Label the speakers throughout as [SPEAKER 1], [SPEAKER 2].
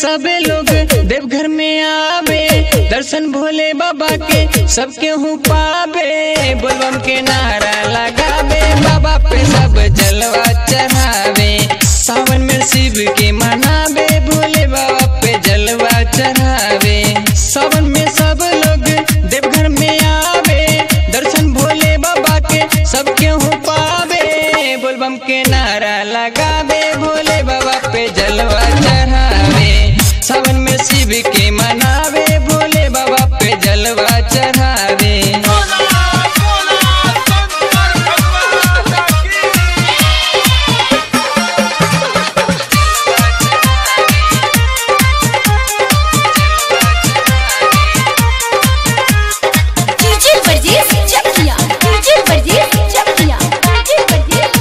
[SPEAKER 1] सबे लोग देवघर में आवे दर्शन भोले बाबा के सबके हूँ पावे बोलबम के नारा लगावे बाबा पे सब जलवा चढ़ावे सावन में शिव के मनावे भोले बाबा पे जलवा चढ़ावे सावन में सब लोग देवघर में आवे दर्शन भोले बाबा के सबके हूँ पावे बोलबम के नारा लगावे भोले बाबा पे जलवा चढ़ावे सावन में शिव के मनावे भोले बाबा पे जलवा चढ़ावे
[SPEAKER 2] DJ Brajesh Chakiya DJ Brajesh Chakiya DJ Brajesh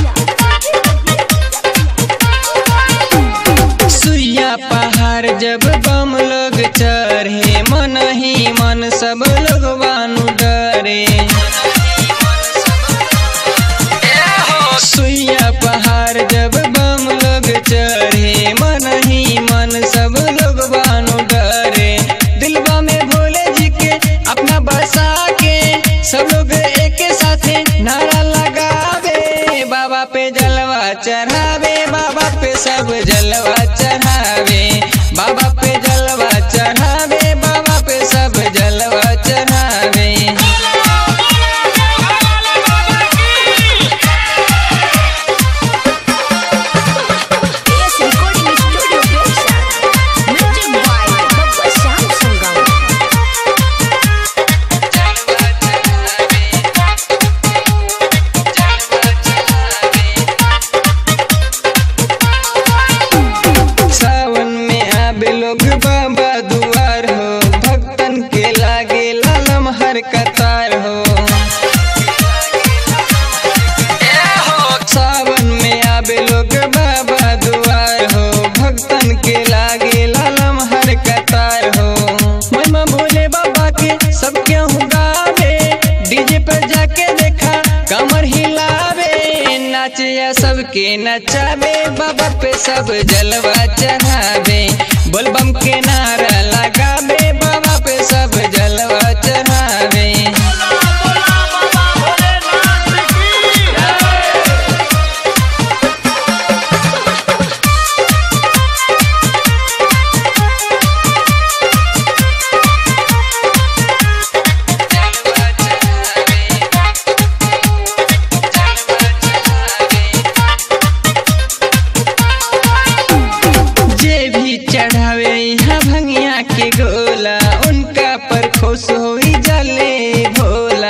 [SPEAKER 2] Chakiya
[SPEAKER 1] सुइया पहाड़ जब बम लोग चढ़े मन ही मन सब लोग बानु डरे सुइया पहाड़ जब बम लोग चढ़े मन ही मन सब लोग बानु डरे दिलवा में भोले जी के अपना बसा के सब लोग एक साथे नारा लगावे बाबा पे जलवा चढ़ावे बाबा पे सब जलवा चढ़ावे बाबा पे जलवा चढ़ावे बाबा पे सब जलवा चढ़ावे
[SPEAKER 2] S recording studio Begusarai music by Babba Shyam Sangam
[SPEAKER 1] सावन में आबे लोग बाबा दुआर हो भक्तन के लागे लालम हर कतार हो सावन में आबे लोग बाबा दुआर हो भक्तन के लागे लालम हर कतार हो महिमा भोले बाबा के सब क्यों गावे डीजे पर जाके देखा कमर हिलावे नाचिया सबके नचावे बाबा पे सब जलवा चढ़ावे बोलबम के नारा लगावे बाबा पे सब जलवा चढ़ावे जे भी चढ़ावे यहाँ भंगिया के गोला उनका पर खुश होई जले भोला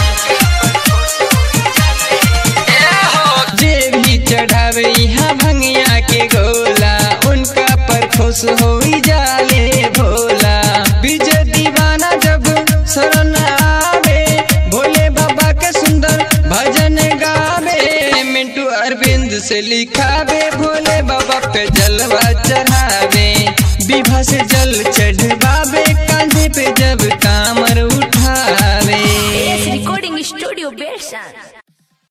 [SPEAKER 1] जे भी चढ़ावे यहाँ भंगिया के गोला उनका पर खुश होई जाले भोला विजय दीवाना जब शरण आवे भोले बाबा के सुंदर भजन गावे मिंटू अरविंद से लिखावे भोले बाबा पे जलवा चढ़ावे विभा से जल चढ़वावे कांधे पे जब कामर उठावे
[SPEAKER 2] एस रिकॉर्डिंग स्टूडियो बेगूसराय